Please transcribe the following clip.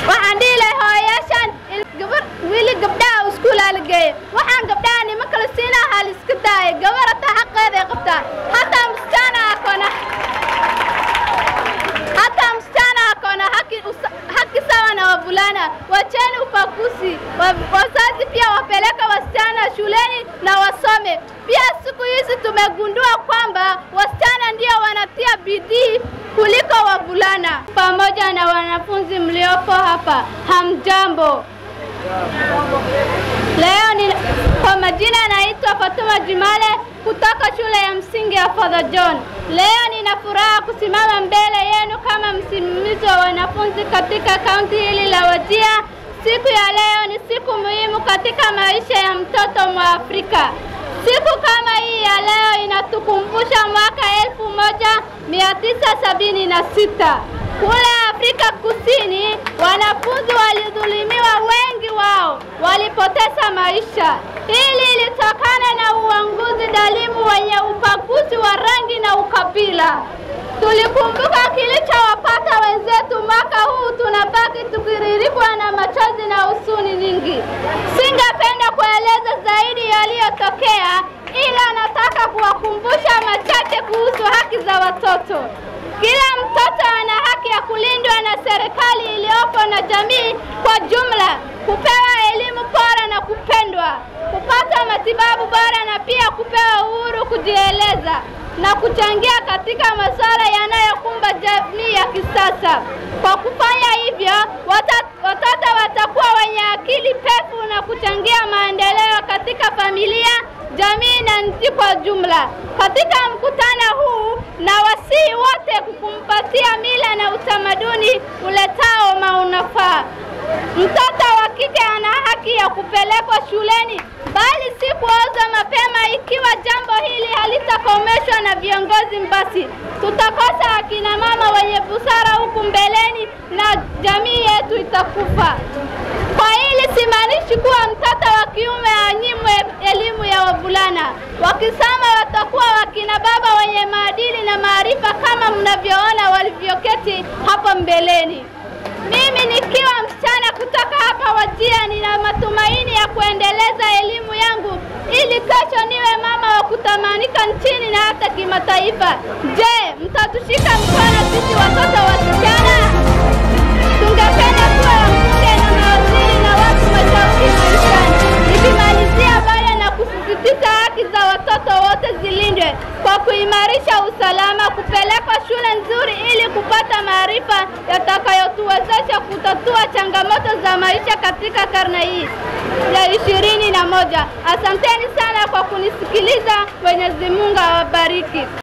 waxaan dhihi lahay hooyayaashaan gabar wiili gabdhaha iskuulaa la geeya waxaan gabdhaha nima kala siinaha hal iska daaya gabar hataa xaqeeda ay qabtaa hataa msichana akona hata msichana akona haki, usa, haki sawa na wavulana. Wacheni upakuzi. Wa- Wazazi pia wapeleke wasichana shuleni na wasome. Pia siku hizi tumegundua kwamba wasichana ndio wanatia bidii kuliko wavulana. Pamoja na wanafunzi mliopo hapa, hamjambo. Leo ni kwa majina naitwa Fatuma Jumale kutoka shule ya msingi ya Father John. Leo nina furaha kusimama mbele yenu kama msimamizi wa wanafunzi katika kaunti hili la Wajir. Siku ya leo ni siku muhimu katika maisha ya mtoto Mwafrika. Siku kama hii ya leo inatukumbusha mwaka elfu moja mia tisa sabini na sita kule Afrika Kusini, wanafunzi walidhulumiwa, wengi wao walipoteza maisha. Hili lilitokana na uongozi dhalimu wenye ubaguzi wa rangi na ukabila. Tulikumbuka kilichowapata wenzetu mwaka huu, tunabaki tukiririkwa na machozi na huzuni nyingi. Singependa kueleza zaidi yaliyotokea, ila nataka kuwakumbusha machache kuhusu haki za watoto. Kila mtoto ana haki ya kulindwa na serikali iliyopo na jamii kwa jumla, kupewa elimu bora na kupendwa, kupata matibabu bora na pia kupewa uhuru kujieleza na kuchangia katika masuala yanayokumba jamii ya kisasa. Kwa kufanya hivyo, wata- watoto watakuwa wenye akili pevu na kuchangia maendeleo katika familia, jamii na nchi kwa jumla. Katika mkutano huu na wasii wote kukumbatia mila na utamaduni uletao maunafaa. Mtoto wa kike ana haki ya kupelekwa shuleni, bali si kuoza mapema. Ikiwa jambo hili halitakomeshwa na viongozi, basi tutakosa akina mama wenye busara huku mbeleni na jamii yetu itakufa. Kwa hili simaanishi kuwa mtoto wa kiume anyimwe elimu ya wavulana. Wakisoma watakuwa wakina baba wenye maadili na maarifa kama mnavyoona walivyoketi hapo mbeleni. Mimi nikiwa msichana kutoka hapa Wajir, nina matumaini ya kuendeleza elimu yangu ili kesho niwe mama wa kutamanika nchini na hata kimataifa. Je, mtatushika mkono sisi watoto wasichana? Tungependa kuwa wabunge na mawaziri na watu mashauri maishani. Nikimalizia baya na kusisitiza haki za watoto wote zilindwe kwa kuimarisha usalama, kupelekwa shule nzuri ili kupata maarifa yatakayotuwezesha kutatua changamoto za maisha katika karne hii ya ishirini na moja. Asanteni sana kwa kunisikiliza. Mwenyezi Mungu awabariki.